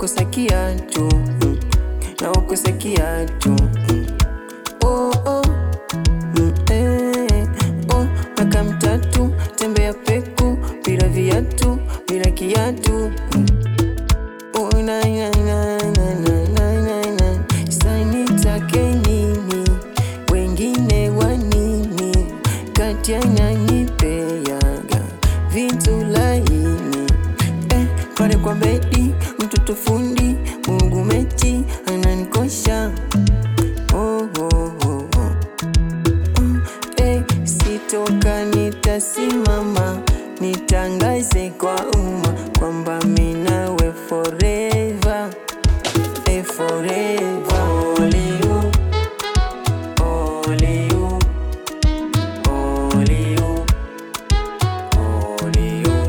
ukosa kiatu mm, na ukosa kiatu mm. oh, oh. Mm, eh, oh, miaka mitatu tembea peku bila viatu bila kiatu mm. oh, na, na, na, na, na, na, na, na. Sasa nitake nini wengine wa nini kati yananipeaga vitu laini eh, pale kwa bedi mtoto fundi Mungu mechi ananikosha oh, oh, oh, oh. Eh, sitoka nitasimama nitangaze kwa umma kwamba minawe forever eh, forever Only you, only you, only you, only you,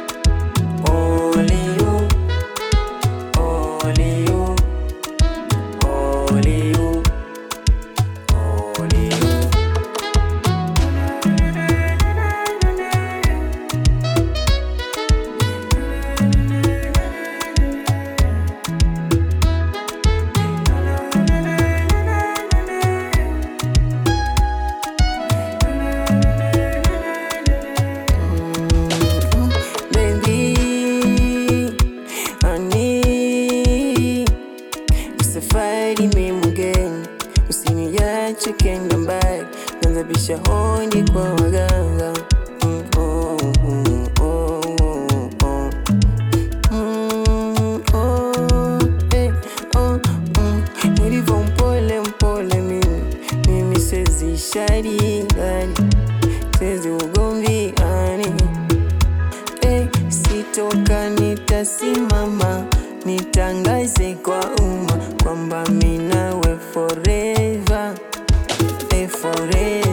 only you, only you, only you, only you. Baby, honey, safari mimi mgeni, usiniache kenda mbali, nazabisha hodi kwa waganga. Mm, oh, mm, oh, oh, oh. Mm, oh, eh, oh, mm. Nilivyo mpole mpole mimi, mimi sezi shari gani, sezi ugomvi ani Eh, sitoka nitasimama nitangaze kwa umma kwamba minawe forever eh, forever